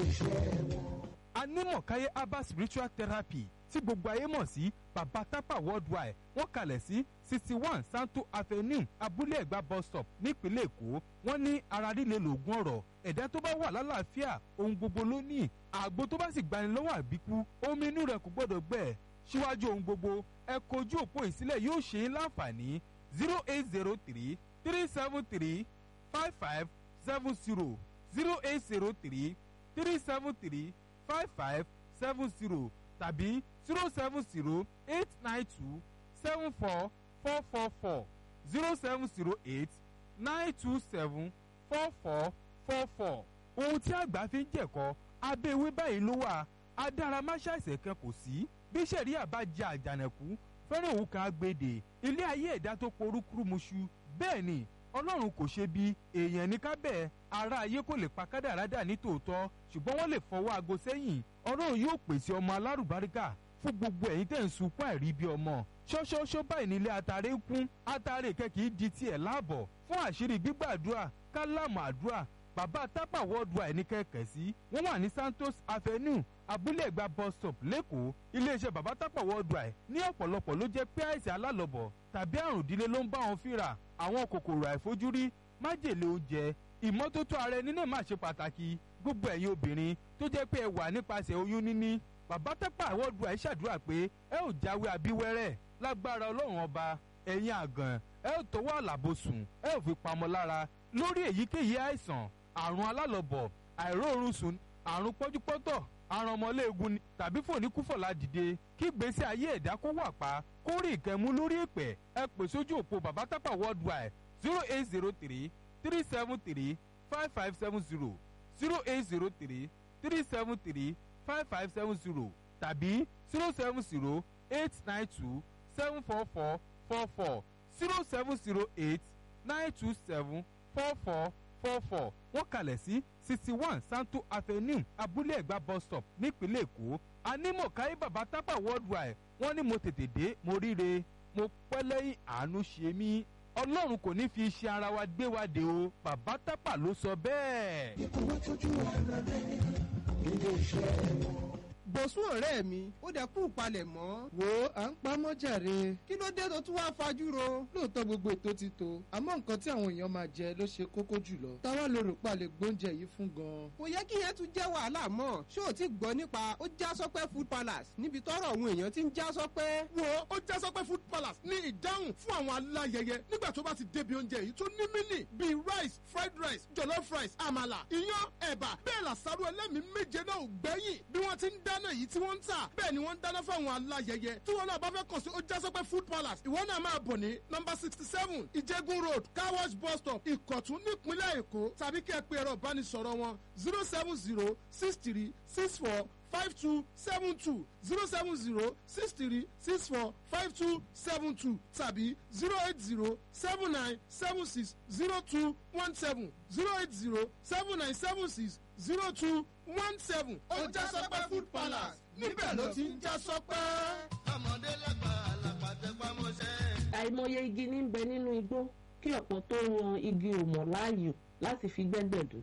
iṣẹ́ wọn. anímọ̀káyé herbal spiritual therapy tí gbogbo ayé mọ̀ sí baba tapa worldwide wọ́n kalẹ̀ sí sixty one santo avenue abúlé ẹ̀gbá bus stop nípínlẹ̀ èkó wọ́n ní ara líle lògùn ọ̀rọ̀ ẹ̀dá tó bá wà lálàáfíà ohun gbogbo ló ní àgbo tó bá sì gbani lọ́wọ́ àbíkú omi inú rẹ̀ kò gbọ́dọ̀ gbẹ síwájú ohun gbogbo ẹ kojú òpó ìsílẹ̀ yóò ṣe é láǹfààní zero eight zero three three seven three five five seven zero zero eight zero three three seven three five five seven zero tàbí zero seven zero eight nine two seven four four four four zero seven zero eight nine two seven four four four four. ohun tí àgbà fi ń jẹ̀kọ́ abẹ́ ewé báyìí ló wà adáramáṣáìsẹ̀ kan kò sí bí sẹ̀ríà bá jẹ àjànàkú fẹ́ràn òun kan agbèdè ilé ayé ẹ̀dá tó porúkúrú muṣu bẹ́ẹ̀ ni ọlọ́run kò ṣe bí èèyàn ní kábẹ́ ara ayé kò lè pa kádàrádà ní tòótọ́ ṣùgbọ́n wọ́n lè fọwọ́ aago sẹ́yìn ọlọ́run yóò pèsè ọmọ alárùbáríkà fún gbogbo ẹ̀yin tẹ̀ ń sunkún àìrí bí ọmọ ṣọ́ṣọ́ṣọ́ báyìí nílé atare ń kún atare kẹ́kì di tiẹ̀ láàbọ̀ fún àṣírí gbígbàdúrà kálámù àdúrà bàbá tápà worldwide ní kẹ̀kẹ́ sí wọ́n wà ní santos avenue abúlé ẹ̀gbá bus stop lẹ́kọ̀ọ́ iléeṣẹ́ bàbá tápà worldwide ní ọ̀pọ̀lọpọ̀ ló jẹ́ pé àìsàn alálọ̀bọ̀ tàbí àrùn ìdílé ló ń bá wọn fínra àwọn kòkòrò àìfojúrí májèlé oúnjẹ ìmọ́tótó ara ẹni náà máa ṣe pàtàkì gbogbo ẹ̀yin obìnrin tó jẹ́ pé ẹ wà nípasẹ̀ oyún níní bàbá tápà worldwide ṣàdúrà pé ẹ ò jáwé abíwẹ́rẹ́ lágbára ọlọ́run ọba ẹ̀yin àgàn ẹ ò tọwọ́ àlàbòsùn ẹ ò fi pamọ́ lára lórí èyíkéyìí àìsàn àrùn alálọ̀bọ̀ àìróorun sùn àrùn pọ́júpọ́tọ̀ àrùn ọmọléegun ni tàbí fòníkúfọ̀lá dìde kí gbèsè ayé ẹ̀dá kó wà pa kó rí ìkẹ́mú lórí èpè ẹ pè sójú òpó bàbá tápà worldwide zero eight zero three three seven three five five seven zero zero eight zero three three seven three five five seven zero tàbí zero seven zero eight nine two seven four four four four zero seven zero eight nine two seven four four four four wọ́n kalẹ̀ sí sixty one santo avenue abúlé ẹ̀gbá bus stop nípínlẹ̀ èkó anímọ̀káyé bàbá tápà worldwide wọ́n ní mo tètè dé mo ríre mo pẹ́ lẹ́yìn àánú ṣe mí ọlọ́run kò ní fi iṣẹ́ ara wa gbé wa dé o bàbá tápà ló sọ bẹ́ẹ̀. ikú wá tójú ara rẹ̀ ilé iṣẹ́ wọn. bọ̀sùn ọ̀rẹ́ mi ó dẹ̀ kú palẹ̀ mọ́. wo à ń pamọ́ jàre. kí ló dé tó tún wá fajúro. lóòótọ́ gbogbo ètò ti tó àmọ́ nǹkan tí àwọn èèyàn máa jẹ ló ṣe kókó jùlọ. táwa ló rò pa lè gbóúnjẹ yìí fún gan. kò yẹ kí yẹn tún jẹ́ wàhálà mọ́ ṣé o ti gbọ́ nípa ó já sọ́pẹ́ food palace níbi tọ́rọ̀ àwọn èèyàn ti ń já sọ́pẹ́. wo ó já sọpẹ́ food palace ní ìdáhùn fún àwọn aláyẹyẹ nígbà tó bá ti débi oúnjẹ yìí tó ní mínì bíi rice fried rice jollof rice àmàlà iyán ẹ̀bà bẹ́ẹ̀ làṣàrò ẹlẹ́mìí méje náà ò gbẹ́yìn bí wọ́n ti ń dáná yìí tí wọ́n ń tà bẹ́ẹ̀ ni wọ́n ń dáná fáwọn aláyẹyẹ tí wọ́n náà bá fẹ́ kàn sí ó já sọpẹ́ food palace ìwọ náà máa bọ̀ ní nọmba sixty seven ìjẹ́gun road car wash bus stop ìkọ̀tún nípínlẹ̀ èkó tàbí kí ẹ pe ẹ̀rọ ìbánisọ̀rọ̀ wọn zero seven zero six three six four five two seven two zero seven zero six three six four five two seven two tàbí zero eight zero seven nine seven six zero two one seven zero eight zero seven nine seven six zero two one seven. ó já sọpẹ́ food palace níbẹ̀ ló ti ń já sọpẹ́. ọmọdé lágbà lápàtẹ pamọ́ṣẹ́. àìmọye igi ní ń bẹ nínú igbó kí ọ̀pọ̀ tó yan igi òmọ̀ láàyò láti fi gbẹ́gbẹ̀dù.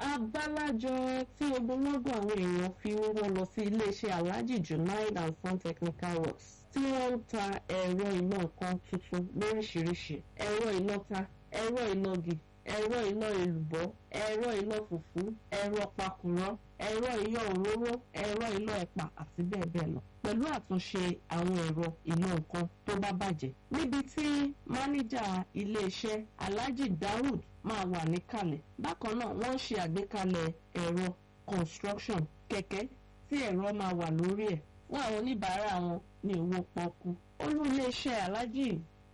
abálájọ tí ogunlọ́gọ̀ àwọn èèyàn fi wọ́n lọ sí iléeṣẹ́ alhaji junaid and son technical works tí wọ́n ń ta ẹ̀rọ iná nǹkan tuntun lóríṣiríṣi ẹ̀rọ ìlọta ẹ̀rọ ìlọgì ẹ̀rọ iná èlùbọ́ ẹ̀rọ iná fùfú ẹ̀rọ pakùrọ̀ ẹ̀rọ iná òróró ẹ̀rọ iná ẹ̀pà àti bẹ́ẹ̀ bẹ́ẹ̀ lọ pẹ̀lú àtúnṣe àwọn ẹ̀rọ iná nǹkan tó bá bàjẹ́ níbi tí máníjà iléeṣẹ́ alhaji daoud máa wà níkàlẹ̀ bákan náà wọ́n ń ṣe àgbékalẹ̀ ẹ̀rọ construction kẹ̀kẹ́ tí ẹ̀rọ máa wà lórí ẹ̀ fún àwọn oníbàárà wọn ní owó pọ́kú olú iléeṣẹ́ alhaji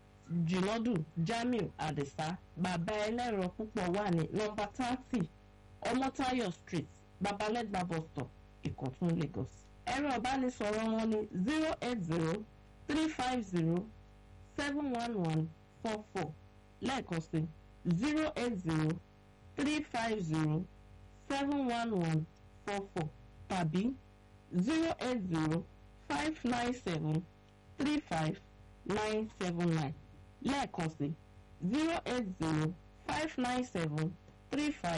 jìnàdù jamiu adisa bàbá ẹlẹ́rọ púpọ̀ wà ní nọmba thirty ọmọtayọ street babalẹ́gbà bus stop ìkọ̀tún lagos ẹ̀rọ ìbánisọ̀rọ̀ wọn ní zero eight zero three five zero seven one one four four lẹ́ẹ̀kan sí zero eight zero three five zero seven one one four four tàbí zero eight zero five nine seven three five nine seven nine lẹ́ẹ̀kan sí zero eight zero five nine seven three five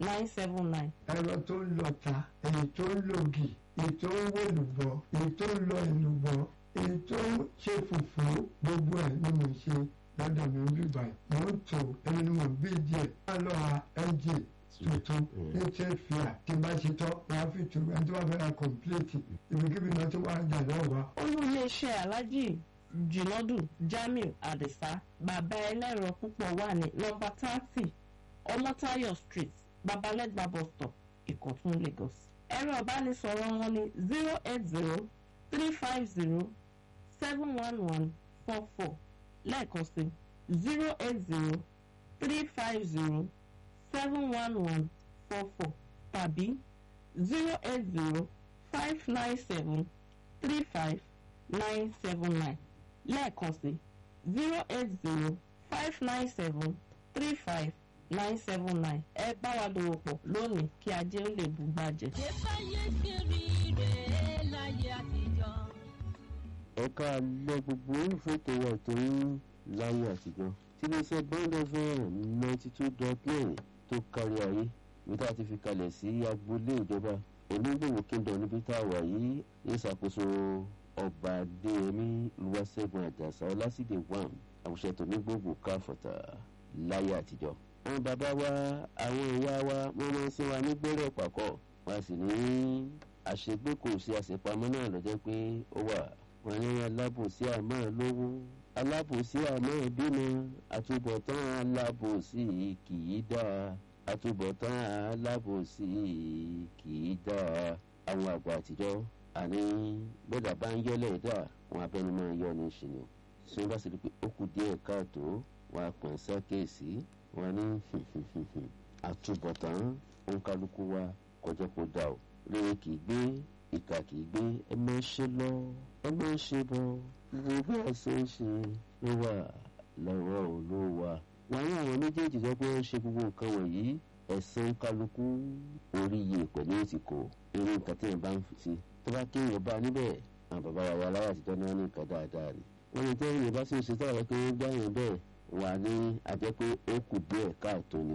nine seven nine. ẹ̀rọ tó ń lọ ta èyí tó ń lògì èyí tó ń wèlùbọ̀ èyí tó ń lọ ìlùbọ̀ èyí tó ń ṣe fùfú gbogbo ẹ̀ ni mo ṣe lọ́dọ̀ mi ń bíbá ẹ̀ mò ń tò ẹni ni mo bí díẹ̀ má lọ ra engine tuntun ní trade fair tí bá ṣe tán wàá fi tu ẹni tó bá fẹ́ ra complete ibikíbi náà tó wà jà náà wá. olú iléeṣẹ́ aláàjì jùnọ́dù jamiu adisa bàbá ẹlẹ́rọ púpọ̀ wà ní nọmba thirty ọmọtayọ street babalẹ́gbà bus stop ìkọ̀tún lagos. ẹ̀rọ ìbánisọ̀rọ̀ wọn ní zero eight zero three five zero seven one one four four lẹ́ẹ̀kan sí zero eight zero three five zero seven one one four four tàbí zero eight zero five nine seven three five nine seven nine lẹ́ẹ̀kan sí zero eight zero five nine seven three five nine seven nine ẹ bá wa dòwò pọ̀ lónìí kí ajé ó lè bú gbàjẹ́. ìfẹ́yé ṣe rí rèé láyé àtijọ́. ẹ̀ka alẹ́ gbogbo olùfẹ́tò wà tó ń láyé àtijọ́ tí iléeṣẹ́ bond fm ninety two dot nine tó kárí ayé ní tá a ti fi kalẹ̀ sí agboolé ìjọba onígbòwò kingdom níbi tá a wà yìí ní ìṣàkóso ọba adéyẹmí olúwaṣẹ́gun àjàsà ọlásìdè wàm àwùjọ tó ní gbogbo káfọ̀tà láyé àtijọ́. àwọn bàbá wa àwọn ìyá wa wọ́n máa ń sin wa ní gbẹ́rẹ́ pàkọ́ wọ́n sì ní àṣegbé kò sí àṣepamọ́ náà lọ́jọ́ pé ó wà wọ́n ní alábòsí àmọ́ lówó alábòsí àmọ́ bímọ àtúbọ̀tán alábòsí kì í dáa àtúbọ̀tán alábòsí kì í dáa àwọn àgbà àtijọ́ àní gbọ́dọ̀ bá ń yọ́lẹ̀ dà wọn abẹ́ni máa yọ ní ìṣìnà tí wọ́n bá sì rí pé ó kù díẹ̀ káàtó wọn àpọ̀n sákèsí wọn ní àtúbọ̀tán òǹkálukú wa kọjá kó dà ó rere kì í gbé ìkà kì í gbé ẹ máa ń ṣe lọ ẹ máa ń ṣe bọ wo bí a ṣe ń ṣe ló wà lọ́wọ́ olówó wọn ní àwọn méjèèjì sọ pé ó ń ṣe gbogbo nǹkan wọ̀nyí ẹ̀sán kálukú orí iye pẹ̀lú ètìkò irú nǹkan tí yẹn bá ń fi sí tó bá kéèyàn bá níbẹ̀ àwọn bàbá wa aláwọ̀ àtijọ́ náà ní nǹkan dáadáa ni wọ́n ní tẹ́yìn bá sì ń ṣe tọ́wọ́ pé ó gbá yẹn bẹ́ẹ̀ wà ní ajẹ́ pé ó kù díẹ̀ káàtó ni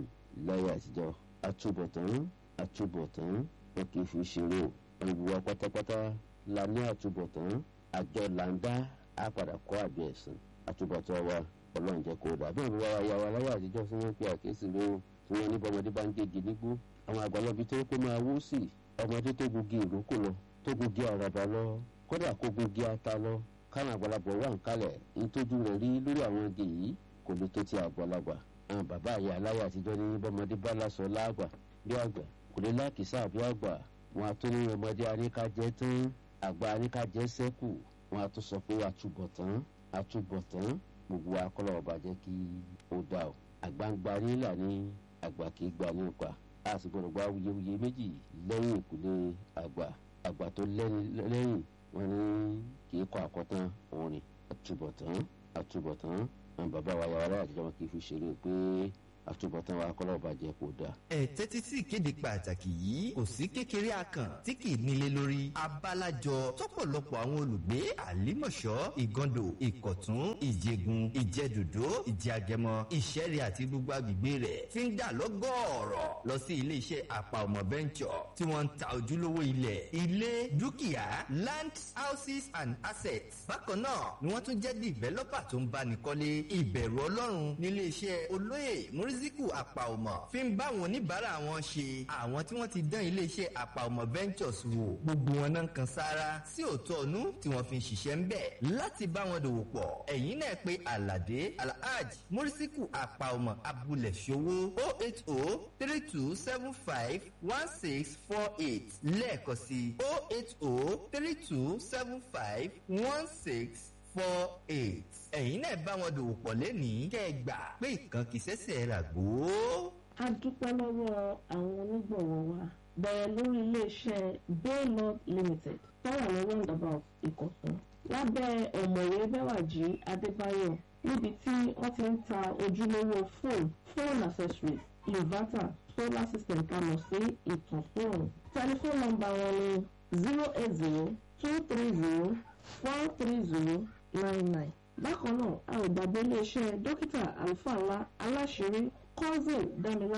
láyé àtijọ́ àtúbọ̀tán àtúbọ̀tán wọn kì í fi ṣeré o ẹ̀wù wa pátápátá la ní àtúbọ̀tán àjọ làǹdá á padà kọ́ àjọ ẹ̀sìn àtúbọ̀tán wa ọlọ́run jẹ́ kó dà bẹ́ẹ̀ ni wàá ya wa láyé àtijọ́ tí wọ́n pe àkíyèsí lé o tí wọ́n ní bọ́mọdé bá ń gégi nígbó àwọn àgbàlagbí tó kó máa wó sí ọmọdé tó gungi ìrókò lọ tó gungi àràbà lọ kódà kó gungi ata lọ káwọn àgbàlagbà wà ń kalẹ̀ nítójú rẹ̀ rí lórí àwọn igi yìí kò lè tó ti àgbàlagbà àwọn bàbá àyà aláyà àtijọ́ ní bọ́mọdé bá lásọ láàgbà bí àgbà kò lè lákìsà bí àgbà wọn a tó ní ọmọdé aníkàjẹ tán àgbà aníkàjẹ sẹ́kù wọn a tó sọ pé àtúbọ̀tán àtúbọ̀tán gbogbo akọ́lọ̀ ọba jẹ́ kí ó dà o àgbàǹgbà nílà ní àgbà kì í gba ní ipa a sì gbọdọ̀ gba wuyewuye méjì lẹ́yìn ìkúlé àgbà àgbà tó lẹ́yìn wọn ní kì í kọ́ àkọ́tán òun ni àtúbọ̀tán àtúbọ̀tán àwọn bàbá wa yàrá àtijọ́ wọn kì í fi ṣeré pé àtúbọ̀tán wa kọ́lọ́ ọba jẹ́ kó dáa. ẹ tẹ́tí sí ìkéde pàtàkì yìí kò sí kékeré akàn tí kì í nílé lórí abálájọ tọ́pọ̀lọpọ̀ àwọn olùgbé àlímọ̀ṣọ́ ìgàndò ìkọ̀tún ìjẹgun ìjẹdòdó ìjẹagẹmọ ìṣẹ́rẹ́ àti gbogbo agbègbè rẹ̀ ti ń dà lọ́gọ́ọ̀rọ̀ lọ sí iléeṣẹ́ àpà ọmọ bẹ́ńkọ̀ tí wọ́n ń ta ojúlówó ilẹ̀ ilé dúkìá land houses and assets bákan náà ni wọ́n tún jẹ́ dìvẹ́lọ́pà tó ń báni kọ́lé ìbẹ̀rù ọlọ́run níléeṣẹ́ olóyè mùrísíkù àpàọmọ fi ń bá àwọn oníbàárà wọn ṣe àwọn tí wọ́n ti dán iléeṣẹ́ àpàọmọ ventures wò gbogbo wọn náà kan sára sí òótọ́ ọ̀nú tí wọ́n fi ń ṣiṣẹ́ ń bẹ̀ láti bá wọn dòwò pọ̀ ẹ̀yìn náà pé aládé alhaj mùrísíkù àpàọmọ abúlé ṣòwò o eight o three two seven five one six four eight lẹ́ẹ̀kan sí o eight o three two seven five one six four eight. ẹ̀yin náà bá wọn dòwò pọ̀ lẹ́nìí kẹ́ ẹ gbà pé ìkan kì í ṣẹ̀ṣẹ̀ rà gbó. a dúpẹ́ lọ́wọ́ àwọn onígbọ̀wọ́ wa bẹ̀rẹ̀ lórí iléeṣẹ́ baylord limited tó wà ní roundabout ìkọ̀tún lábẹ́ ọ̀mọ̀wé bẹ́wàjì adébáyọ̀ níbi tí wọ́n ti ń ta ojúlówó fóònù phone accessories inverter solar system tamọ̀ sí ìtàn fóònù tẹlifóònù nọ́mbà wọn ni zero eight zero two three zero four three zero nine nine. bákan náà a ò gbàgbé iléeṣẹ́ dókítà àlùfáà ńlá aláṣẹrí cousin dámiláre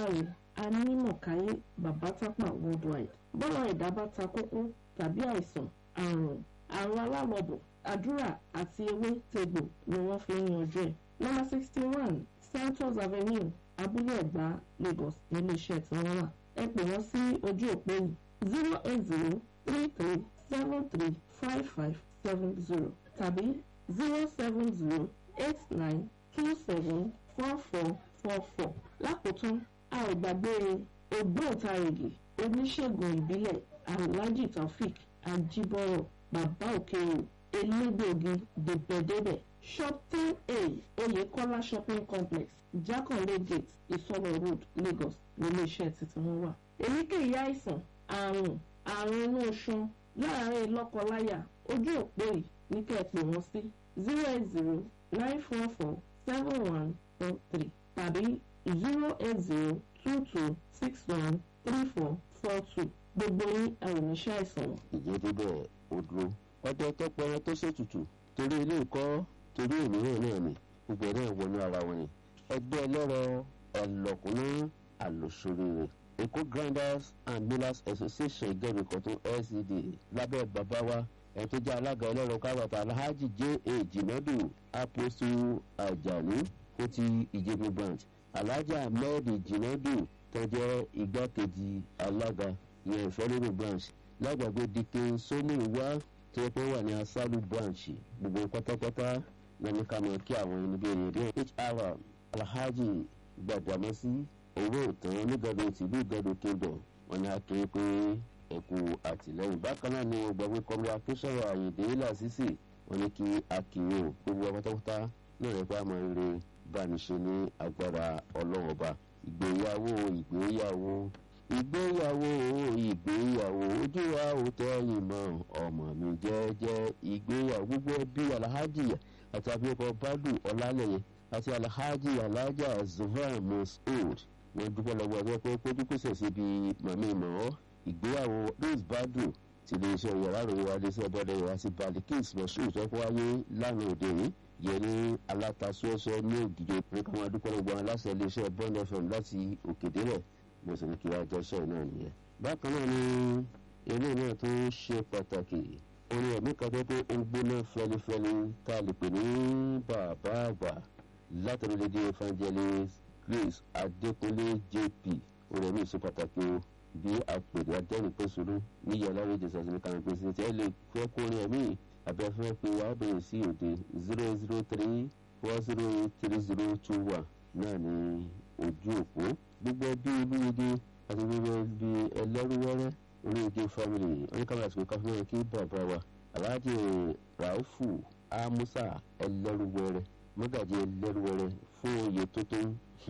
anímọ̀káyé babatapa worldwide bọ́lá ẹ̀dá bá ta kókó tàbí àìsàn àrùn àrùn alálọ́bọ̀ àdúrà àti ewé tegbò ni wọ́n fi ń yanjú ẹ̀. nọ́mbà sixty one santos avenue abúlé ẹ̀gbá lagos níléeṣẹ́ tí wọ́n wà ẹ pè wọ́n sí ojú òpó yìí zero eight zero three three seven three five five seven zero tàbí zero seven zero eight nine two seven four four four four lákòótán a ò gbàgbé ògbóǹtarìgì oníṣègùn ìbílẹ̀ alhaji taofik ajibọrọ bàbá òkèèrè elégbòogi dèbẹ̀dèbẹ̀ shop ten a oyekola shopping complex jakanle gate ìsọlọ road lagos níléeṣẹ́ títí wọn wà. èyíkéyìí àìsàn àrùn àrùn inú oṣù láàárín lọ́kọláya ojú òpó yìí ní kẹ́ ẹ pè wọ́n sí zero eight zero nine four four seven one four three tàbí zero eight zero two two six one three four four two gbogbo yín àrùnṣẹ́ àìsàn wọn. ìjẹ́ débẹ̀ ó dúró ọdẹ tó pẹrẹ tó ṣètùtù torí ilé ìkọ́ torí òmíràn náà ni gbogbo ẹ̀ náà wọnú ara wọn ni ẹgbẹ́ ẹlẹ́rọ ẹlọ́kùnrin àlòsóríire èkó grinders and millers association ìgẹ́rùkọ̀tún lcd lábẹ́ bàbá wa ẹ̀ tó jẹ́ alága ẹlẹ́rọ káwàtà alhaji j a jimadu apostu ajani fún ti ìjẹ̀bú branch alhaji ahmed jimadu tó jẹ́ igbákejì alága ìyẹn ìfẹ́lẹ́rù branch lágbàgbé dikin sómù wá tó yẹ pé wà ní asálù branch gbogbo pátápátá lẹ́nu ká mọ̀ kí àwọn ẹni bíi èrè hr alhaji gbàdámọ́sí owó ìtàn onígbàdo tìlú ìgbàdo kingdom wọn ni a kéré pé ẹkú àtìlẹyìn bákan náà ni wọn gbàgbé kọlu akínsọ̀rọ̀ àyèdè làṣìṣì wọn ni kí akíwò gbogbo pátápátá náà rẹ pé a máa ń re bániṣe ní agbára ọlọ́wọ́ ọba ìgbéyàwó ìgbéyàwó ìgbéyàwó ìgbéyàwó ojú wa ò tẹ́yìn mọ́ ọmọ mi jẹ́jẹ́ ìgbéyàwó gbogbo ẹbí alhaji àti abiyakọ badu ọlálẹyẹ àti alhaji alhaja zuhran masoud wọn dúpọ́ lọ́wọ́ ẹgbẹ́ pé kójúkúsẹ̀ síbi mọ̀mí mọ́ ìgbéyàwó rose badu ti lè ṣe yàrá ròyìn wa lè ṣe bọ́dẹ̀ yàrá sí balikis masoud tó wáyé lánàá òde yìí yẹ ní alátasọ́sọ́ ní ògìjọ pé kí wọ́n dúpọ́ lọ́wọ́ aláṣẹ iléeṣẹ́ bond fm láti òkèdè rẹ̀ mo sì ní kí wàá jẹ́sẹ̀ náà nìyẹn. bákan náà ni eré náà tó ṣe pàtàkì orin ẹ̀mí kan tó pé ó ń gbóná fẹlifẹli tá a lè pè ní bàbá àgbà látọ̀rọ̀lẹ́dẹ́ evangelist grace adékúnlé jp orin ẹ̀mí ṣe pàtàkì o bí àpèrè adẹ́rìnpẹ̀sọ̀rọ̀ níyà láwé jẹ̀sà sí kan pèsè tí ẹ lè fẹ́ kó orin ẹ̀mí abẹ́fẹ́ pé wàá bẹ̀rẹ̀ sí òde zero zero three four zero eight three zero two one náà ní ojú òpó gbogbo ẹbí olúwege àti gbogbo ẹbí ẹlẹ́rúwẹ́rẹ́ olúwege family oníkàwé àsìkò káfíńtì kí bàbá wa aláàjì ràúfù amusa ẹlẹ́rúwẹ́rẹ́ mọ́gàjì ẹlẹ́rúwẹ́rẹ́ fún oyè tó tó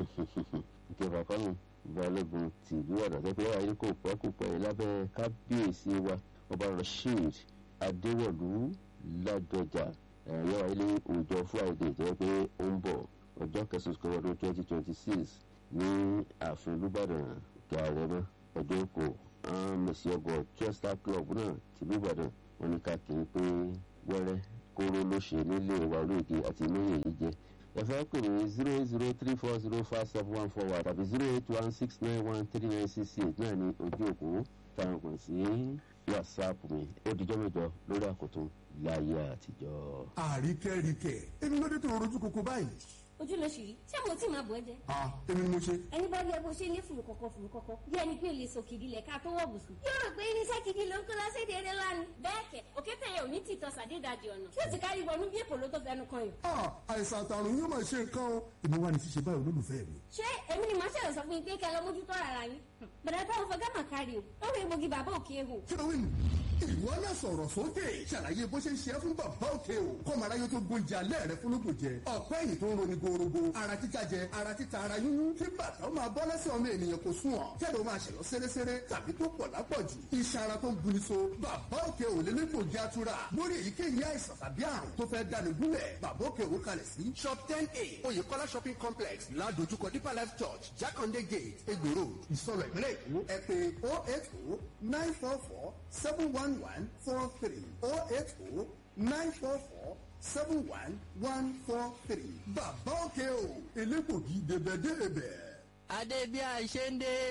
ìkẹfà kọ́nù balógun tìlú ọ̀dọ̀ pé ayé kò pẹ́ kò pẹ́ lábẹ́ kábíyèsí wa ọba rasheed adéwọ̀lú ládọjà ẹ̀yọ́ ilé òòjọ́ friday jẹ́ pé ó ń bọ̀ ọjọ́ kẹsàn-án ọdún twenty twenty six ní ààfin olùbàdàn gàrẹ́mọ́ ọdún èkó mẹ̀sì ọgọ̀ chester club náà tìlú ìbàdàn wọn ní ká kiri pé wẹ́rẹ́ kóró ló ṣe nílé wa olóògbé àti lóye yìí jẹ́ ẹ fẹ́ pè ní zero eight zero three four zero five seven one four one tàbí zero eight one six nine one three nine six eight náà ní ojú òkú táwọn kàn sí whatsapp mi ó dijọ́ mẹ́jọ lórí àkótó láyé àtijọ́. àríkẹ́ríkẹ́ èmi ló dé tó rojú koko báyìí. ojú ló ṣì rí ṣé mo tí máa bọ̀ ẹ́ jẹ́. a èmi ni mo ṣe. ẹni bá rí ẹ bó ṣe ní fùrù kọ̀kọ̀ fùrù kọ̀kọ̀ bí ẹni pé lè sọ kìdí lẹ̀ ká tó wọ̀ bùsùn. yóò rò pé irinṣẹ́ kìdí ló ń kó lọ́sẹ̀ eré lánàá. bẹ́ẹ̀ kẹ̀ òkété yẹn ò ní tìtọ́ sàdédàjì ọ̀nà tí ó ti kárí wọnú bí èpò ló tó fẹnu kan yìí. a àìsàn àtàrùn yóò máa ṣe nǹkan o èmi wà ní ṣíṣe báyìí olólùfẹ́ mi. ṣé èmi ni màá ṣẹlẹ̀ sọ fún yín pé kẹ́ ẹ lọ mójútó ara yín. bẹ̀rẹ̀ táwọn fọ gámà kárí o ó rí egbògi bàbá òkè ehò. kí ló wí nù. ìwọ náà sọ̀rọ̀ sókè ṣàlàyé bó ṣe ń ṣe é fún bàbá òkè o kọ́mọ aráyé tó gbóúnjẹ alẹ́ rẹ fún lóko jẹ ọ̀pẹ́ ẹ̀yìn tó ń roni gorogo ara títa jẹ ara títa ara yúnyún kí bàtà ó máa bọ́ lẹ́sẹ̀ ọmọ ènìyàn kò sún ọ̀ kẹ́lẹ́ ó máa ṣẹ̀lọ́ sẹ́rẹ́sẹ́rẹ́ tàbí tó pọ̀ lápọ̀jù iṣan ara tó ń buni so bàbá òkè ò lé lẹ́kọ̀ọ́ jẹ́ àtúrà lórí èyíkéyìí àìsàn tàbí àrùn tó fẹ́ dání gúnlẹ̀ bàbá òkè ò kalẹ̀ sí shop ten a oyèkọ́lá shopping complex ládojúkọ deeper life church jákàndé gate egbèrò ìsọ̀rọ̀ ìpínlẹ̀ èkó ẹ pé oh eight oh nine four four seven one one four three oh eight oh nine four four seven one one four three bàbá òkè o elégbògi dèbẹ̀dèbẹ̀. adé bí a ṣe ń dé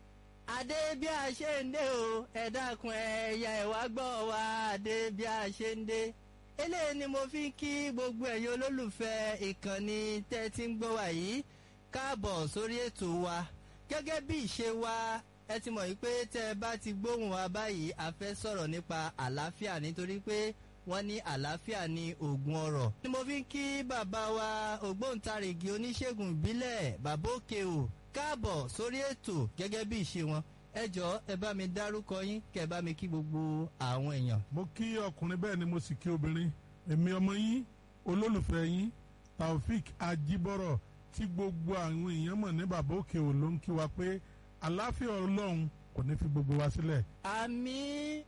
adé bí a ṣe ń dé o ẹ dákun ẹ̀yà ẹ̀wá gbọ́ wa adé bí a ṣe ń dé eléyìí ni mo fi ń kí gbogbo ẹ̀yin olólùfẹ́ ìkànnì tẹ́ ti ń gbọ́ wa yìí káàbọ̀ sórí ètò wa gẹ́gẹ́ bí ìṣe wa ẹ ti mọ̀ yìí pé tẹ́ ẹ bá ti gbóhùn wa báyìí a fẹ́ sọ̀rọ̀ nípa àlàáfíà nítorí pé wọ́n ní àlàáfíà ní oògùn ọ̀rọ̀. ni mo fi ń kí bàbá wa ògbóǹtarìgì oníṣègùn ìbílẹ̀ bàbá òkè o káàbọ̀ sórí ètò gẹ́gẹ́ bí ìṣe wọn ẹ jọ ẹ bá mi dárúkọ yín kẹ bá mi kí gbogbo àwọn èèyàn. mo kí ọkùnrin bẹ́ẹ̀ ni mo sì kí obìnrin èmi ọmọ yín olólùfẹ́ yín taofik ajibọrọ tí gbogbo àwọn èèyàn mọ̀ ní bàbá òkè ò ló ń kí wa pé àlàáfíà ọlọ́run kò ní fi gbogbo wa sílẹ̀. àmì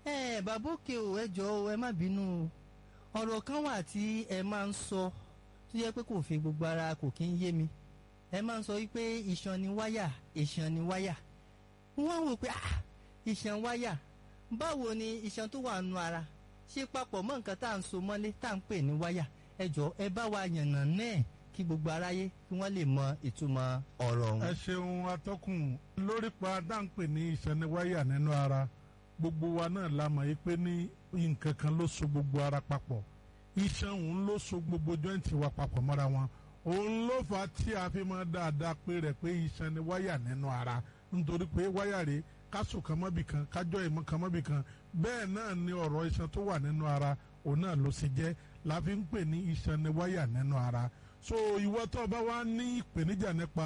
ẹ bàbá òkè ò ẹ jọ ẹ má bínú ọ̀rọ̀ kan wà tí ẹ máa ń sọ tó yẹ pé kò fi gbogbo ara kò kí ń yé mi ẹ máa ń sọ wípé iṣan ni wáyà iṣan ni wáyà wọ́n wò pé ah iṣan wáyà báwo ni iṣan tó wà nù ara ṣe papọ̀ mọ́ nǹkan tá à ń so mọ́lé tá à ń pè ní wáyà ẹ jọ ẹ bá wa yànnà náà kí gbogbo aráyé kí wọ́n lè mọ ìtumọ̀ ọ̀rọ̀ ọ̀hún. ẹ ṣeun atọ́kùn lórí pa dáńpẹ́ ní ìṣẹ́niwáyà nínú ara gbogbo wa náà la mọ̀ pé ní nǹkan kan ló so gbogbo ara papọ̀ iṣan òun ló so gbogbo jọ́ǹtì wa papọ̀ mọ́ra wọn òun ló fà á tí a fi máa dáadáa pé rẹ̀ pé ìṣẹ́niwáyà nínú ara nítorí pé wáyà rèé kásò kan mọ́bì kan kájọ́ ìmọ̀ kan mọ́bì kan bẹ́ẹ̀ náà ni ọ̀rọ̀ iṣan tó wà nínú ara òun náà ló ṣe jẹ́ la fi ń pè ní iṣan ni wáyà nínú ara so ìwọ tó bá wá ní ìpèníjà nípa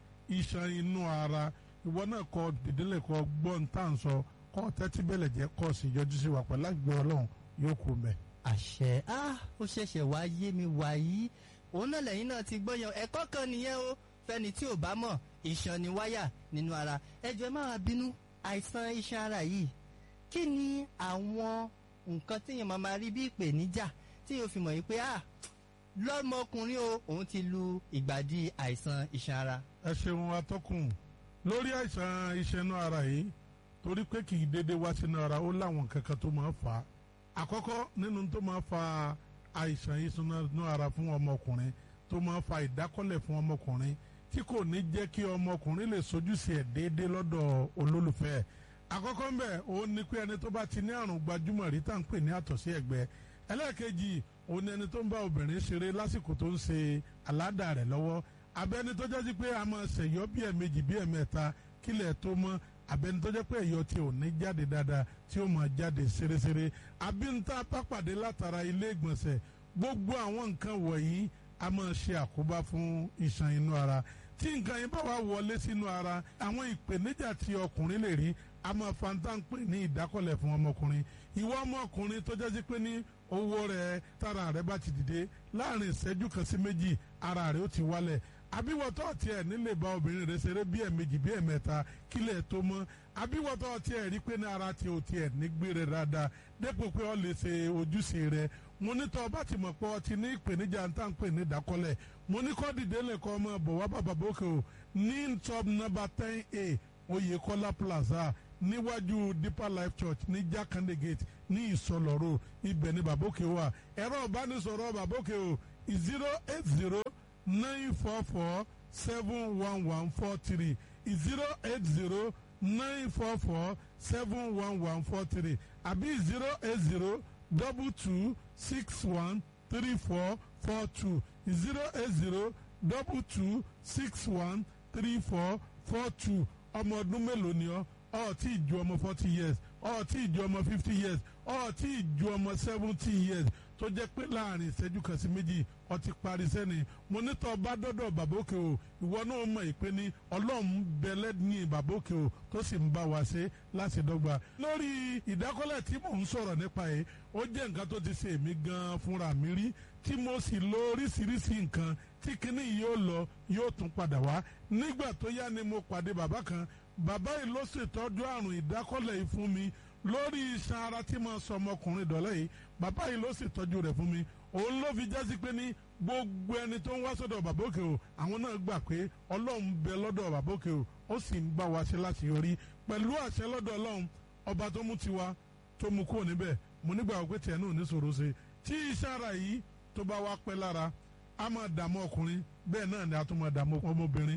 iṣan inú ara ìwọ náà kọ dìdílé kọ gbọ́n tá à ń sọ kọ́ tẹ́tí bẹ̀lẹ̀ jẹ́ kọ́ sí yọjú sí wa pẹ̀lú àgbẹ̀ ọlọ́run yóò kú mẹ́. àṣẹ á ó ṣẹ̀ṣẹ̀ wá yé mi wàyí òun náà lẹ́yìn náà ti gbọ́ yan ẹ̀kọ́ kan nìyẹn o fẹ́ni tí ò bá mọ̀ iṣan ni wáyà nínú ara ẹjọ́ ẹ má wá bínú àìsàn iṣan ara yìí kí ni àwọn nǹkan tíyẹn máa ma rí bí ìpèníjà tí yóò fi mọ̀ yìí pé ah lọ́mọkùnrin o òun ti lu ìgbàdí àìsàn iṣan ara. ẹ ṣeun atọ́kùn lórí àìsàn iṣan inú ara yìí torí pé kì í dédé wá sínú ara ó láwọn kankan tó máa fà á àkọ́kọ́ nínú tó máa fa àìsàn iṣan inú ara fún ọmọkùnrin tó máa fa ìdákọ́lẹ̀ fún ọmọkùnrin tí kò ní jẹ́ kí ọmọkùnrin lè sojúṣe ẹ̀ déédéé lọ́dọ̀ olólùfẹ́ ẹ̀ àkọ́kọ́ ń bẹ̀ òun ni pé ẹni tó bá ti ní àrùn gbajúmọ̀ rí tá à ń pè ní àtọ̀sí ẹ̀gbẹ́ ẹlẹ́ẹ̀kejì òun ni ẹni tó ń bá obìnrin ṣeré lásìkò tó ń ṣe aládà rẹ̀ lọ́wọ́ abẹ́ni tó jẹ́ sí pé a máa ṣèyọ́ bí ẹ̀mejì bí ẹ̀mẹ́ta kílẹ̀ tó mọ́ abẹ́ni tó jẹ́ pé ẹ̀yọ́ tí ò ní jáde dáadáa tí ó máa jáde ṣeréṣeré abínta pápàdé látara ilé ìgbọ̀nsẹ̀ gbogbo àwọn nǹkan wọ̀nyí a máa ṣe àkóbá fún iṣan inú ara tí nǹkan yẹn bá wà wọlé sínú ara àwọn ìpèníjà tí ọkùnrin lè rí a máa fanta ń pè ní ìdákọ̀lẹ̀ fún ọmọkùnrin ìwọ ọmọkùnrin tó jẹ́ sí pé ní owó rẹ̀ tára rẹ̀ bá ti dìde láàrin ìṣẹ́jú kan sí méjì ara rẹ̀ ó ti wálẹ̀ àbíwọ̀tọ́ tiẹ̀ nílé bá obìnrin rẹ̀ ṣeré bí ẹ̀mejì bí ẹ̀mẹ́ta kílẹ̀ tó mọ́ àbíwọ̀tọ́ tiẹ̀ rí pé ní ara tí o tiẹ̀ ní gbére dáadáa dépò pé ọ lè ṣe ojúṣe rẹ̀ mo ní tọ́ ọba ti mọ̀ pé ọ ti ní ìpèníjà ń tà ń pè ní ìdákọ́lẹ̀ mo ní kọ́ dìde lẹ́kọ́ ọmọ bọ̀ wá bàbá bókè o ní top number ten a Oyèkọ́lá plaza níwájú deeper life church ní jákàndé gate ní ìsọlọ́rọ̀ ibẹ̀ ní bàbókè wà ẹ̀rọ ìbánisọ̀rọ̀ bàbókè o zero eight zero nine four four seven one one four three zero eight zero nine four four seven one one four three àbí zero eight zero double two six one three four four two zero eight zero double two six one three four four two ọmọ ọdún mélòó ni ọ ọ tí ì ju ọmọ forty years ọ tí ì ju ọmọ fifty years ọ tí ì ju ọmọ seventy years tó jẹ́ pé láàrin ìṣẹ́jú kan sí méjì ọ ti parí sẹ́ni mo ní tọ́ bá dọ́dọ̀ bàbókè o ìwọ náà mọ̀ ìpè ní ọlọ́run bẹ̀lẹ́ ní bàbókè o tó sì ń bá wa ṣe láti dọ́gba. lórí ìdákọ́lẹ̀ tí mò ń sọ̀rọ̀ nípa yìí ó jẹ́ nǹkan tó ti ṣe èmi gan-an fúnra mi rí tí mo sì lo oríṣiríṣi nǹkan tí kinní yìí yóò lọ yóò tún padà wá nígbà tó yá ni mo pàdé bàbá kan bàbá yìí ló ṣètọ́jú àrùn ìdákọ́lẹ̀ yìí fún mi lórí iṣan ara tí mo sọ ọmọkùnrin dọ̀lẹ́ yìí bàbá yìí ló ṣètọ́jú rẹ̀ fún mi òun ló fi jásí pé ní gbogbo ẹni tó ń wá sọ́dọ̀ bàbá òkè o àwọn náà gbà pé ọlọ́run bẹ lọ́dọ̀ bàbá òkè o ó sì ń bá wa ṣe láti yọrí pẹ̀lú àṣẹ lọ́dọ̀ ọlọ́run ọba tó mú tiwa tó mú kúrò níbẹ̀ mo nígbà wípé tiẹ̀ náà ní sòro ṣe tí iṣan ara yìí tó bá wá pẹ́ lára a máa dààmú ọkùnrin bẹ́ẹ̀ náà ni a tún máa dààmú ọmọbìnrin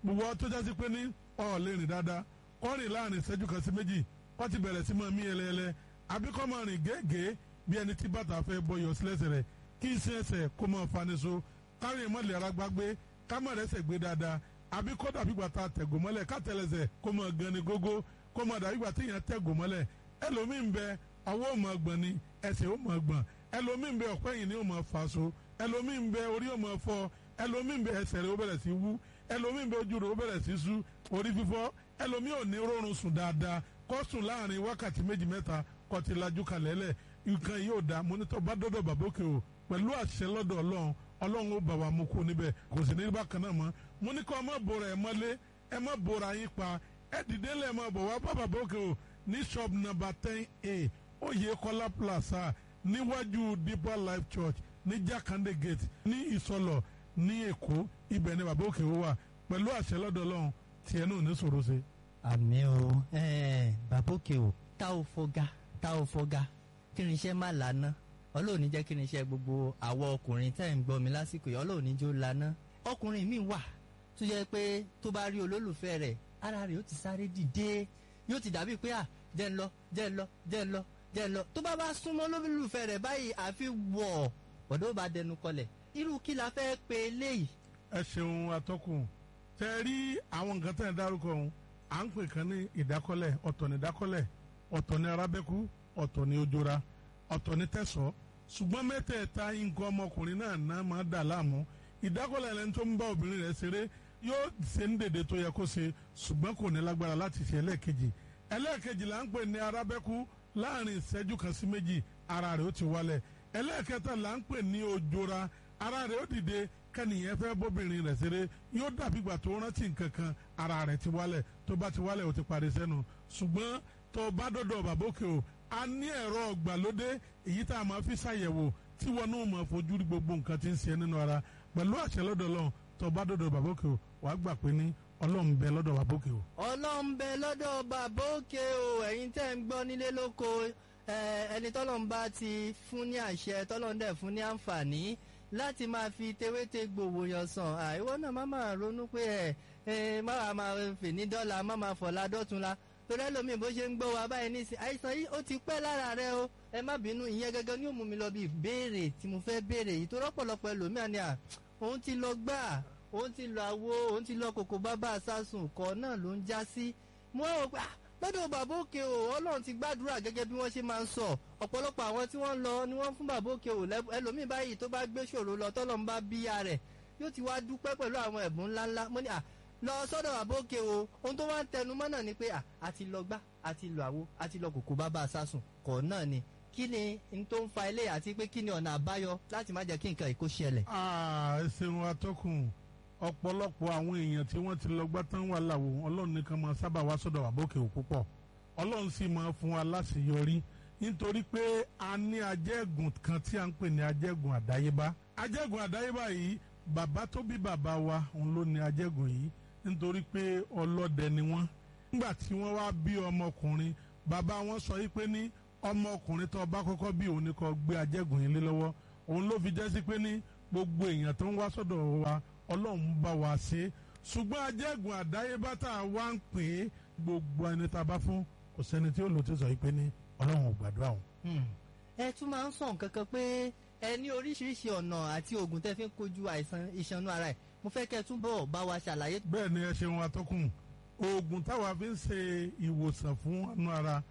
gbogbo tó jásí pé ní ọ̀ lè rìn dáadáa kọ́ rìn láàrin ìṣẹ́jú kan sí méjì kọ́ ti bẹ̀rẹ̀ sí máa mí ẹlẹ́ẹlẹ́ àbí kọ́ máa rìn gẹ́gẹ́ bí ẹni tí bàtà fẹ́ bọyọ̀ sílẹ̀sẹ̀ rẹ̀ kí iṣẹ́ ẹsẹ̀ kó máa fani so kárin mọ́lẹ̀ ara gbágbé ká má rẹ́sẹ̀ gbé dáadáa àbí kó dàbí gbàtà tẹ̀gò mọ́lẹ̀ ká tẹ̀lẹ̀sẹ̀ kó máa gan ni gógó kó máa dàbí gbàtà èèyàn tẹ̀gò mọ́lẹ̀ ẹlòmíín bẹ ọwọ́ ò máa gbọ̀n ni ẹsẹ̀ ò máa gbọ̀n ẹlòmíín bẹ ọ̀pẹ́ yìí ni ò máa fà so ẹlòmíín bẹ orí ò máa fọ́ ẹlòmíín bẹ ẹsẹ̀ rẹ̀ ó bẹ̀rẹ̀ sí wú ẹlòmíín bẹ ojú rẹ̀ ó bẹ̀rẹ̀ sí sú orí fífọ́ ẹlòmíín ò ní rọrùn sùn dáadáa kó sùn láàrin wákàtí méjì mẹ́ta kó ti lajú kalẹ̀ lẹ̀ nǹkan yìí ò dáa mo ní tó bá dọ́dọ̀ bàbókè o pẹ̀lú àṣẹ lọ́dọ̀ ọlọ́run ọlọ́run ó bà wá mú kú níbẹ̀ kò sì ní bákan náà mọ́ mo ní kó ẹ má bora ẹ mọ́lé ẹ má bora yín pa ẹ dìde lẹ̀ ẹ má bọ̀ wá bá bàbókè o ní shop number ten a oyè kọ́lá plaza níwájú deeper life church ní jakande gate ní ìsọlọ ní èkó ibẹ̀ ni bàbókè o wà pẹ̀lú àṣẹ lọ́dọ̀ ọlọ́run tiẹ̀ náà ní sòro ṣe. àmì o bàbókè o tá ò fọgá tá ò fọgá kí ni iṣẹ́ má lànà ọlọ́run ní jẹ́ kí ni iṣẹ́ gbogbo àwọn ọkùnrin tẹ́ ń gbọ́ mi lásìkò yìí ọlọ́run ní jó lànà ọkùnrin mi wà tó jẹ́ pé tó bá rí olólùfẹ́ rẹ̀ ara rẹ̀ ó ti sáré dìde yóò ti dàbí pé à jẹ́ ń lọ jẹ́ ń lọ jẹ́ ń lọ jẹ́ ń lọ tó bá bá súnmọ́ olólùfẹ́ rẹ̀ báyìí àfi wọ̀ ọ̀dọ́ bá dẹnu kọlẹ̀ irú kí la fẹ́ pe eléyìí. ẹ ṣeun atọ́kùn tẹ rí àwọn nǹkan tẹ̀ ń dárúkọ ọ̀hún à ń pè kan ní ìdákọ́lẹ̀ ọ̀tọ̀ ní ìdákọ́lẹ̀ ọ̀tọ̀ ní arábẹ́kú ọ̀tọ̀ ní ojora ọ̀tọ̀ ní tẹ̀sọ́ ṣùgbọ́n mẹ́tẹ̀ẹ̀ta nǹkan ọmọkùnrin náà náà máa dà láàmú ìdákọ́lẹ̀ ẹni tó ń bá obìnrin rẹ̀ ṣeré yóò ṣe ń dèdè tó yẹ kó ṣe ṣùgbọ́n kò ní lágbára láti ṣe ẹlẹ́ẹ̀kejì ẹlẹ́ẹ̀kejì là ń pè ní arábẹ́kú láàrin ìṣẹ́jú kan sí méjì ara rẹ̀ ó ti wálẹ̀ ẹlẹ́ẹ̀kẹta là ń pè ní ojora ara rẹ̀ ó dìde kẹ́nìyẹn fẹ́ bóbìnrin rẹ̀ ṣeré yóò dàbí ìgbà tó rántí nǹkan kan ara rẹ̀ ti wálẹ̀ tó bá ti wálẹ̀ ó ti parí sẹ́nu ṣùgbọ́n tó bá dọ̀dọ̀ bàbókè o a ní ẹ̀rọ ọ̀gbàlódé èyí tá a máa fi ṣàyẹ̀wò tí wọn náà máa fojú rí gbogbo nǹkan tí ń ṣe nínú ara pẹ̀lú àṣẹ lọ́dọ̀ lọ́n tó bá dọ̀dọ̀ bàbókè o wàá gbà pé ní ọlọ́run bẹ lọ́dọ̀ bàbókè o. ọlọ́run bẹ lọ́dọ̀ bàbókè o ẹ̀yin tẹ́ ń gbọ́ nílé lóko ẹni tọ́lọ́run bá ti fún ní àṣẹ tọ́lọ́run dẹ̀ fún ní àǹfààní láti máa fi tewéte gbòòwò yàn sàn àìwọ́ náà má máa ronú pé ẹ ẹ má máa fè ní dọ́là má máa fọ̀la dọ́tunla torí ẹlòmíì bó ṣe ń gbọ́ wa báyìí nísìn àìsàn yìí ó ti pẹ́ lára rẹ o ẹ má bínú ìyẹn gẹ́gẹ́ ni ó mú mi lọ bí ìbéèrè tí mo fẹ́ béèrè yìí tó rọ́pọ̀lọpọ̀ ẹlòmíà ni à òun ti lọ gbà òun ti lọ àwo òun ti lọ kòkó bábà sásùn kọ́ náà ló ń já sí mo rò pé lọ́dọ̀ bàbá òkè o ọlọ́run ti gbàdúrà gẹ́gẹ́ bí wọ́n ṣe máa ń sọ ọ̀pọ̀lọpọ̀ àwọn tí wọ́n lọ ni wọ́n fún bàbá òkè o ẹlòmíì báyìí tó bá gbé ṣòro lọ tọ́lọ́ ń bá bíyà rẹ̀ yóò ti wá dúpẹ́ pẹ̀lú àwọn ẹ̀bùn ńláńlá mo ní à lọ sọ́dọ̀ bàbá òkè o ohun tó wá ń tẹnu mọ́ náà ni pé à àti lọ gbá àti lọ àwo àti lọ kòkó bàbá sásùn kọ̀ náà ni kí ni n tó ń fa ilé àti pé kí ni ọ̀nà àbáyọ láti má jẹ́ kí nǹkan ìkó ṣẹlẹ̀. ẹ ṣeun atọ́kùn ọ̀pọ̀lọpọ̀ àwọn èèyàn tí wọ́n ti lọ gbá tán wà láwo ọlọ́run nìkan máa sábà wá sọ́dọ̀ àbókè ò púpọ̀ ọlọ́run sì máa fún wa láṣeyọrí nítorí pé a ní ajẹ́gùn kan tí a ń pè ní ajẹ́gùn àdáyébá ajẹ́gùn àdáyébá yìí bàbá tó bí bàbá wa òun ló ní ajẹ́gùn yìí nítorí pé ọlọ́dẹ ni wọ́n nígbà tí wọ́n wá bí ọmọkùnrin bàbá wọn sọ yìí pé ní ọmọkùnrin tó bá kọ́kọ́ bí òun ni kó gbé ajẹ́gùn yìí lé lọ́wọ́ òun ló fi jẹ́ sí pé ní gbogbo èèyàn tó ń wá sọ́dọ̀ wa ọlọ́run bá wa ṣe ṣùgbọ́n ajẹ́gùn àdáyébá tá a wá ń pè é gbogbo ẹni tá a bá fún kò sẹ́ni tí ó lò tí sọ yìí pé ní ọlọ́run ò gbàdúrà òun. ẹ tún máa ń sọ nǹkan kan pé ẹ ní oríṣiríṣi ọ̀nà àti oògùn tẹ́ fi ń kojú àìsàn ìṣanú ara ẹ̀ mo fẹ́ kẹ́ ẹ túbọ̀ bá wa ṣàlàyé. bẹ́ẹ̀ ni ẹ ṣeun atọ́kùn oògùn táwa fi ń ṣe ìwòsàn fún anú ara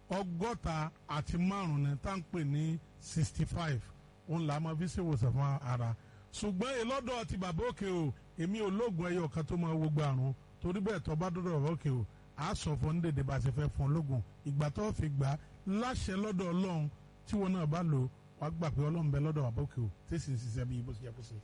ọgọ́ta àti márùn-ún ni tá à ń pè ní sixty five òun là á máa fi ṣe ìwòsàn fún ara ṣùgbọ́n ìlọ́dọ̀ ti bàbá òkè o èmi ò lóògùn ẹyọ kan tó máa wọgbà àrùn torí bẹ́ẹ̀ tó bá dọ́dọ̀ bàbá òkè o a sọ fún ní dèdè bá a ṣe fẹ́ fún ológun ìgbà tó fi gbà láṣẹ lọ́dọ̀ ọlọ́run tí wọn náà bá lò wá gbà pé ọlọ́run bẹ lọ́dọ̀ bàbá òkè o tí sì ń ṣiṣẹ́ bí bó ṣe yẹ kó ṣe.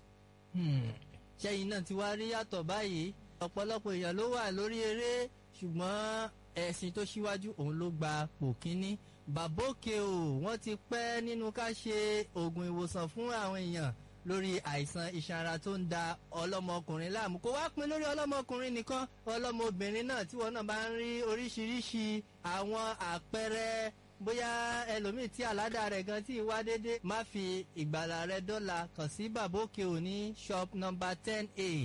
ṣẹ́yìn náà ti wá rí yàtọ̀ báyìí ọ̀pọ̀lọpọ̀ èèyàn ló wà lórí eré ṣùgbọ́n ẹ̀sìn tó ṣíwájú òun ló gba pò kínní bàbá òkè o wọ́n ti pẹ́ nínú ká ṣe oògùn ìwòsàn fún àwọn èèyàn lórí àìsàn iṣan ara tó ń da ọlọ́mọkùnrin láàmú kó wá pin lórí ọlọ́mọkùnrin nìkan ọlọ́mọbìnrin náà tí wọn náà bá ń rí oríṣiríṣi àwọn àpẹẹrẹ bóyá ẹlòmíì tí àládà rẹ̀ gan tí wá dédé má fi ìgbàlà rẹ̀ dọ́là kàn sí bàbá òkè òní shop number ten a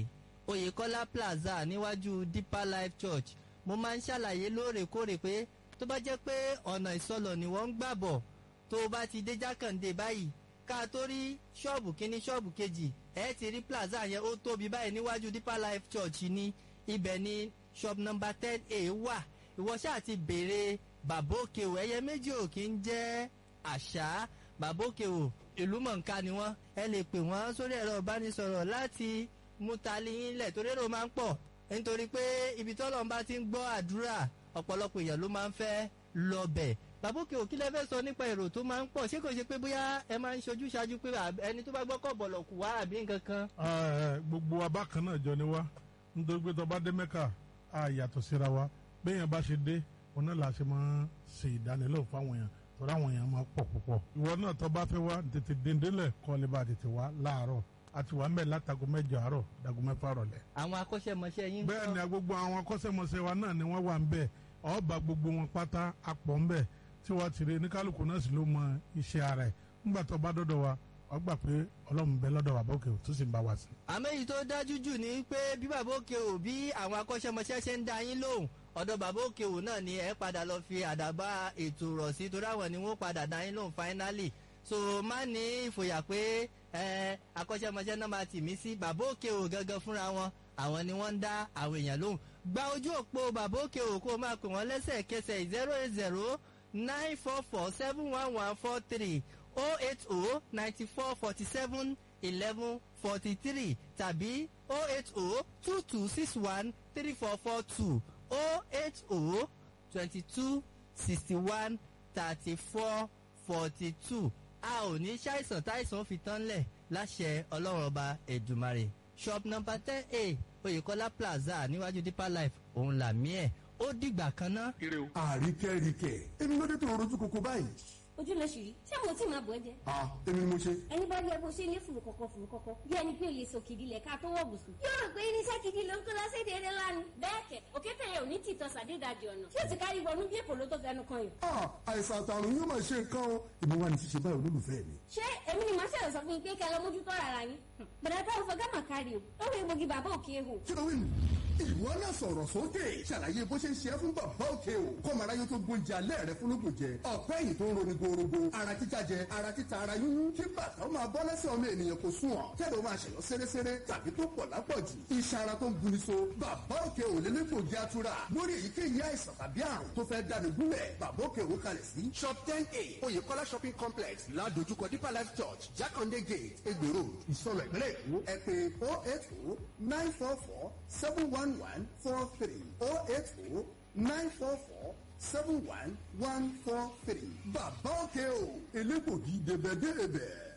oyèkọ́lá plaza níwájú deeper life church mo máa ń ṣàlàyé lóòrèkóòrè pé tó bá jẹ́ pé ọ̀nà ìsọlọ̀ ni wọ́n ń gbà bọ̀ tó o bá ti dé jákàndé báyìí ká tó rí ṣọ́ọ̀bù kínní ṣọ́ọ̀bù kejì ẹ ti rí plaza yẹn ó tóbi báyìí níwájú deeper life church ní ibẹ̀ ní shop number ten a wà ìwọ ṣáà ti béèrè bàbá òkè o ẹyẹ méjì ò kí ń jẹ́ àṣà bàbá òkè o ìlú mọ̀ǹká ni wọ́n ẹ lè pè wọ́n sórí ẹ̀rọ ìbánisọ̀rọ̀ láti mú tali yín lẹ̀ torí èrò máa ń pọ̀ nítorí pé ibi tọ́lọ́ bá ti ń gbọ́ àdúrà ọ̀pọ̀lọpọ̀ èèyàn ló máa ń fẹ́ lọ bẹ̀ bàbá òkè o kí lẹ fẹ́ sọ nípa èrò tó máa ń pọ̀ ṣé kò ṣe pé bóyá ẹ máa ń ṣojú ṣáájú pé ẹni tó bá gbọ́ kọ̀ bọ̀lọ̀ kù wá àbí nǹkan kan. gbogbo abákan náà jọ ni wá nítorí pé tó bá dé mẹ́kà á yàtọ̀ síra wa béèyàn bá ṣe dé òun náà la ṣe máa ṣe ìdánilẹ́wò fáwọn èèyàn torí àwọn èèyàn máa pọ̀ púpọ̀. ìwọ náà tó bá fẹ́ wá tètè dèndélẹ̀ kọ́ lè bá tètè wá láàárọ̀ àti wà mẹ́ látago mẹ́jọ àárọ̀ dago mẹ́fà rọ̀lẹ́. àwọn akọ́ṣẹ́mọṣẹ́ yín. bẹ́ẹ̀ ni gbogbo àwọn akọ́ṣẹ́mọṣẹ́ wa náà ni wọ́n wà ń bẹ̀ ọba gbogbo wọn pátá apọ̀ ń bẹ̀ tí wọ́n ti rí ní kálukú náà sì ló mọ iṣẹ́ ara ẹ̀ nígbà tó bá dọ́dọ̀ wa wọ́n gbà pé ọlọ́run bẹ lọ́dọ̀ bàbá òkè tó sì ń bá wa sí. àmọ́ èyí tó dájú jù ni pé bí bàbá òkè ò bí àwọn akọ́ṣẹ́mọṣẹ́ ṣe ń da yín lóhùn ọ̀dọ̀ bàbá òkè ò náà ni ẹ padà lọ fi àdàbà ètò rọ̀ sí torí àwọn ni wọ́n padà da yín lóhùn finally so má ní ìfòyà pé ẹ akọ́ṣẹ́mọṣẹ́ náà máa tì mí sí bàbá òkè ò gangan fúnra wọn àwọn ni wọ́n ń dá àwọn èèyàn lóhùn gba ojú òpó bàbá òkè ò kó máa pè wọ́n lẹ́sẹ̀kẹsẹ̀ zero eight zero nine four four seven one one four three oh eight oh ninety four forty seven eleven forty three tàbí oh eight oh two two six one three four four two oh eight oh twenty two sixty one thirty four forty two a ò ní ṣàìsàn táìsàn fi tán lẹ̀ láṣẹ ọlọ́run ọba ẹ̀dùmarè shop number ten a oyèkọ́lá plaza níwájú deeper life òun làmí ẹ̀ ó dìgbà kan ná. àríkẹ́ríkẹ́ èmi ló dé tó rojú koko báyìí. ojú ló ṣì rí ṣé mo tí máa bọ̀ ẹ́ jẹ́. ah èmi ni mo ṣe. ẹni bá rí ẹ bó ṣe ní fùrù kọ̀kọ̀ fùrù kọ̀kọ̀ bí ẹni pé olè sòkìdí lẹ̀ ká tó wọ̀ bùsùn. yóò rò pé irinṣẹ́ gidi ló ń kó lọ́sẹ̀dẹ̀ eré lánàá. bẹ́ẹ̀ kẹ̀ òkété yẹn ò ní tìtọ́ sàdédàjì ọ̀nà tí ó ti kárí wọnú bí èkó ló tó fẹnu kan yìí. ah àìsàn àtàrùn yóò máa ṣe nǹkan o èmi wà ní ṣíṣe báyìí olólùfẹ́ mi. ṣé èmi ni màá ṣẹlẹ̀ sọ fún yín pé kẹ́ ẹ lọ mójútó ara yín. bẹ̀rẹ̀ táwọn fọ gámà kárí o ó rí egbògi bàbá òkè ehò. kí ló wí nù. ìwọ náà sọ̀rọ̀ sókè ṣàlàyé bó ṣe ń ṣe é fún bàbá òkè o kọ́mọ aráyé tó gbóúnjẹ alẹ́ rẹ fúnlógún jẹ ọ̀pẹ́ yìí tó ń roni gorogo ara títa jẹ ara títa ara yúnyún kí bàtà ó máa bọ́ lẹ́sẹ̀ ọmọ ènìyàn kò sùn ọ̀ kẹ́lẹ́ ó máa ṣẹ̀yọ́ séréséré tàbí tó pọ̀ lápọ̀jù iṣan ara tó ń guni so bàbá òkè ò lé lẹ́gbògi atura lórí èyíkéyìí àìsàn tàbí àrùn tó fẹ́ dáni gúnlẹ̀ bàbá òkè ò kalẹ̀ sí shop ten a oyèkọ́lá shopping complex ládojúkọ deeper life church jákàndé gate egbèrò ìsọlọ ìpínlẹ̀ èkó ẹ pé oh eight oh nine four four seven one one four three oh eight oh nine four four seven one one four three bàbá òkè o elégbògi débẹ̀débẹ̀.